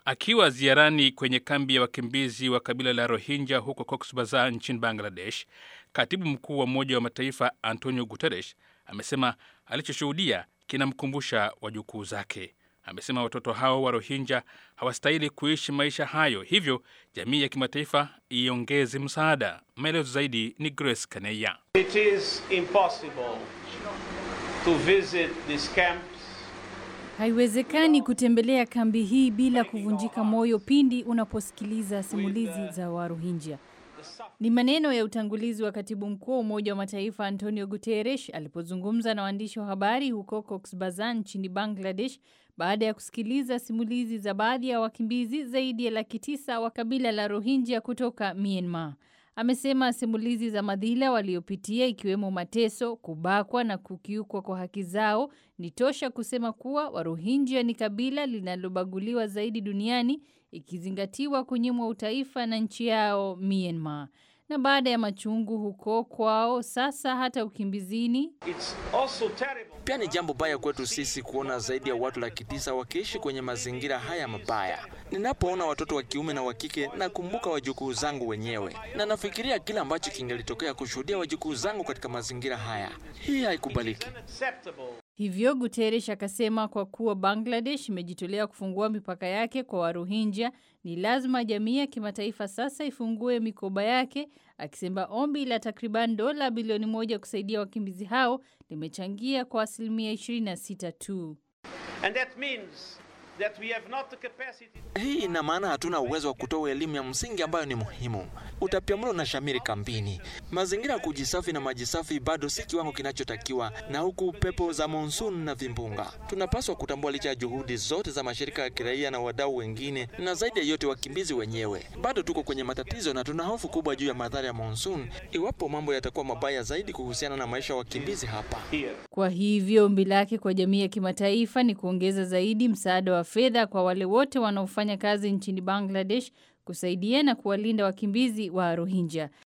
Akiwa ziarani kwenye kambi ya wakimbizi wa kabila la Rohingya huko Cox's Bazar nchini Bangladesh, katibu mkuu wa Umoja wa Mataifa Antonio Guterres amesema alichoshuhudia kinamkumbusha wajukuu zake. Amesema watoto hao wa Rohingya hawastahili kuishi maisha hayo, hivyo jamii ya kimataifa iongeze msaada. Maelezo zaidi ni Grace Kaneya. It is impossible to visit these camps Haiwezekani kutembelea kambi hii bila kuvunjika moyo pindi unaposikiliza simulizi za Warohinja. Ni maneno ya utangulizi wa katibu mkuu wa Umoja wa Mataifa Antonio Guterres alipozungumza na waandishi wa habari huko Cox's Bazar nchini Bangladesh baada ya kusikiliza simulizi za baadhi ya wakimbizi zaidi ya laki tisa wa kabila la Rohingya kutoka Myanmar. Amesema simulizi za madhila waliopitia ikiwemo mateso, kubakwa na kukiukwa kwa haki zao ni tosha kusema kuwa Warohinja ni kabila linalobaguliwa zaidi duniani ikizingatiwa kunyimwa utaifa na nchi yao Myanmar. Na baada ya machungu huko kwao, sasa hata ukimbizini It's also terrible. Pia ni jambo baya kwetu sisi kuona zaidi ya watu laki tisa wakiishi kwenye mazingira haya mabaya. Ninapoona watoto wa kiume na wa kike, nakumbuka wajukuu zangu wenyewe na nafikiria kile ambacho kingelitokea kushuhudia wajukuu zangu katika mazingira haya. Hii haikubaliki. Unacceptable. Hivyo Guterres akasema kwa kuwa Bangladesh imejitolea kufungua mipaka yake kwa Warohinja, ni lazima jamii ya kimataifa sasa ifungue mikoba yake, akisema ombi la takriban dola bilioni moja kusaidia wakimbizi hao limechangia kwa asilimia 26 tu. And that means that we have not the capacity Hii ina maana hatuna uwezo wa kutoa elimu ya msingi ambayo ni muhimu. Utapiamlo na shamiri kambini, mazingira ya kujisafi na maji safi bado si kiwango kinachotakiwa, na huku pepo za monsoon na vimbunga. Tunapaswa kutambua licha ya juhudi zote za mashirika ya kiraia na wadau wengine, na zaidi ya yote wakimbizi wenyewe, bado tuko kwenye matatizo na tuna hofu kubwa juu ya madhara ya monsoon iwapo mambo yatakuwa mabaya zaidi kuhusiana na maisha ya wakimbizi hapa. here. Kwa hivyo ombi lake kwa jamii ya kimataifa ni kuongeza zaidi msaada wa fedha kwa wale wote wanaofanya kazi nchini Bangladesh kusaidia na kuwalinda wakimbizi wa Rohingya.